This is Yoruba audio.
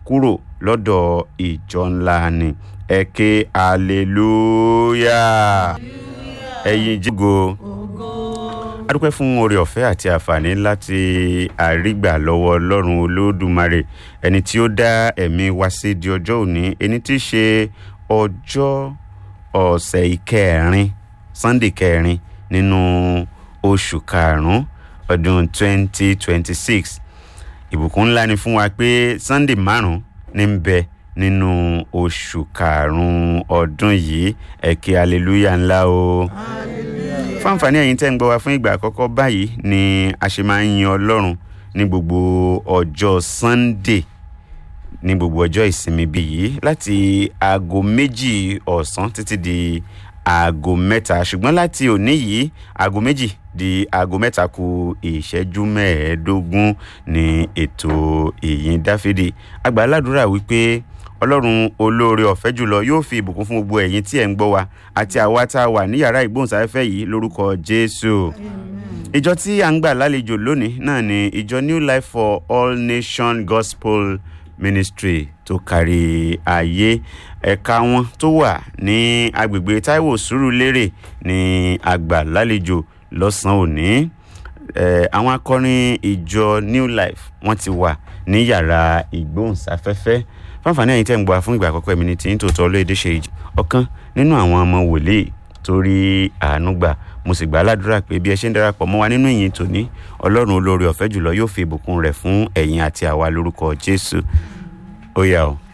kúrò lọ́dọ̀ ìjọ ńlá ni ẹ ké hallelujah ẹ̀yin jígo adúpẹ́ fún oore ọ̀fẹ́ àti àǹfààní láti àrígbà lọ́wọ́ ọlọ́run olódùmarè ẹni tí ó dá ẹ̀mí wá sí di ọjọ́ òní ẹni tí í ṣe ọjọ́ ọ̀sẹ̀ ìkẹrin sunday kẹrin nínú oṣù karùn-ún ọdún 2026 ìbùkún ńlá ni fún wa pé sunday márùn-ún ní ń bẹ nínú oṣù karùn-ún ọdún yìí ẹ̀kẹ́ hallelujah ńlá o. fún àǹfààní ẹ̀yin tẹ́ ń gbọ́ wa fún ìgbà àkọ́kọ́ báyìí ni a ṣe máa ń yin ọlọ́run ní gbogbo ọjọ́ sunday ní gbogbo ọjọ́ ìsinmi bíi yìí láti aago méjì ọ̀sán títí di aago mẹ́ta ṣùgbọ́n láti òní yìí aago méjì di aago mẹ́ta ku ìṣẹ́jú mẹ́ẹ̀ẹ́dógún ní ètò ìyìn dáfídì àgbà aládùúrà wípé ọlọ́run olóore ọ̀fẹ́ jùlọ yóò fi ìbùkún fún gbogbo ẹ̀yin tí ẹ̀ ń gbọ́ wa àti àwa tá a wà ní yàrá ìgbóhùnsáfẹ́fẹ́ yìí lórúkọ jésù ìjọ tí à ń gbà lálejò lónìí náà ni ìjọ new life for all nation gospel ministry tó kárí ayé ẹ̀ka wọn tó wà ní agbègbè taiwo sùúrùlérè ní àgbà lálejò lọ́sàn-án òní àwọn akọrin ìjọ new life wọ́n ti wà ní yàrá ìgbóhùnsáfẹ́fẹ́ fáfàní ẹ̀yin tẹ́ ń gbọ́ fún ìgbà àkọ́kọ́ ẹ̀mí ní tí ń tòótọ́ olóyèdè ṣe ọ̀kan nínú àwọn ọmọ wòlíì torí àánú gbà mo sì gbà á ládùúrà pé bí ẹ ṣe ń darapọ̀ mọ́ wa nínú ìyìn tòní ọlọ́run olóore ọ̀fẹ́ jùlọ yóò fi ìbùkún rẹ̀ fún ẹ̀yin àti àwa lórúkọ jésù ó yá o.